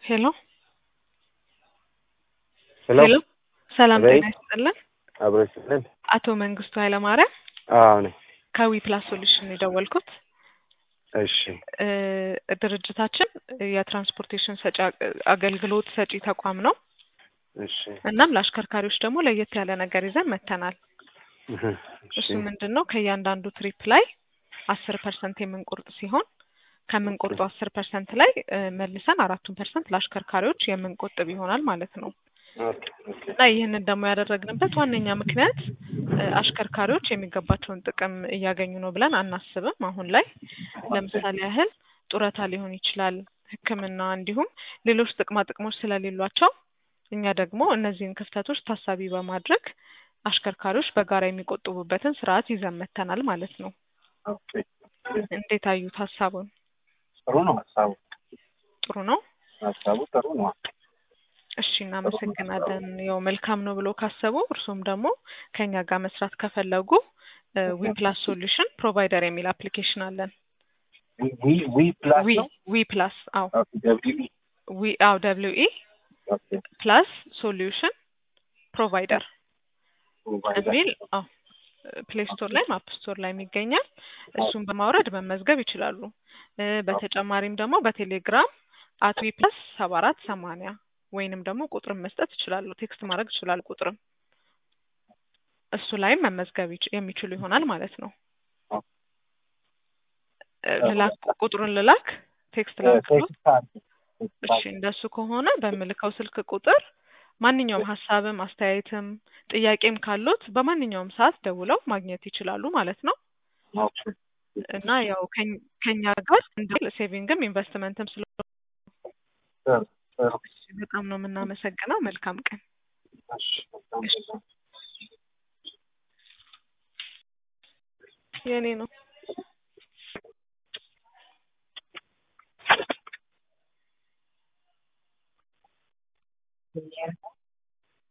ሄሎ ሄሎ ሄሎ ሰላም አቤት። ጤና ይስጥልን። አብሮ ይስጥልን። አቶ መንግስቱ ኃይለማርያም አዎ ነኝ። ከዊ ፕላስ ሶሉሽን የደወልኩት እሺ እ ድርጅታችን የትራንስፖርቴሽን ሰጪ አ- አገልግሎት ሰጪ ተቋም ነው። እሺ እናም ለአሽከርካሪዎች ደግሞ ለየት ያለ ነገር ይዘን መጥተናል። እህ፣ እሺ እሱ ምንድን ነው ከእያንዳንዱ ትሪፕ ላይ አስር ፐርሰንት የምንቆርጥ ሲሆን ከምንቆርጠው አስር ፐርሰንት ላይ እ መልሰን አራቱን ፐርሰንት ለአሽከርካሪዎች የምንቆጥብ ይሆናል ማለት ነው። ኦኬ ኦኬ እና ይህንን ደግሞ ያደረግንበት ዋነኛ ምክንያት እ አሽከርካሪዎች የሚገባቸውን ጥቅም እያገኙ ነው ብለን አናስብም። አሁን ላይ ለምሳሌ ያህል ጡረታ ሊሆን ይችላል፣ ሕክምና እንዲሁም ሌሎች ጥቅማ ጥቅሞች ስለሌሏቸው እኛ ደግሞ እነዚህን ክፍተቶች ታሳቢ በማድረግ አሽከርካሪዎች በጋራ የሚቆጥቡበትን ስርዓት ይዘን መጥተናል ማለት ነው። ኦኬ እንዴት አዩት ሀሳቡን? ጥሩ ነው ሀሳቡ ጥሩ ነው። ሀሳቡ ጥሩ ነው። እሺ እናመሰግናለን። ያው መልካም ነው ብሎ ካሰቡ እርሱም ደግሞ ከኛ ጋር መስራት ከፈለጉ ዊ ፕላስ ሶሉሽን ፕሮቫይደር የሚል አፕሊኬሽን አለን። ዊ ዊ ዊ ፕላስ ዊ ነው። ዊ ፕላስ አዎ ኦኬ ደብሊው ኢ ዊ አዎ ደብሊው ኢ ኦኬ ፕላስ ሶሉሽን ፕሮቫይደር ፕሮቫይደር የሚል አዎ ፕሌይ ስቶር ላይ አፕ ስቶር ላይ ይገኛል። እሱን በማውረድ መመዝገብ ይችላሉ። እ በተጨማሪም ደግሞ በቴሌግራም አት ዊ ፕላስ ሰባ አራት ሰማንያ ወይንም ደግሞ ቁጥርን መስጠት ይችላሉ። ቴክስት ማድረግ ይችላሉ። ቁጥርም እሱ ላይም መመዝገብ ይች- የሚችሉ ይሆናል ማለት ነው። እ ልላክ ቁጥሩን ልላክ ቴክስት ላክ ቴክስት አድርግ። እሺ እንደሱ ከሆነ በምልከው ስልክ ቁጥር ማንኛውም ሀሳብም አስተያየትም ጥያቄም ካሉት በማንኛውም ሰዓት ደውለው ማግኘት ይችላሉ ማለት ነው። ኦኬ እና ያው ከኝ- ከኛ ጋር እንደ ሴቪንግም ኢንቨስትመንትም ስለሆነ ጥሩ ጥሩ በጣም ነው የምናመሰግነው። መልካም ቀን። እሺ በጣም በጣም የኔ ነው።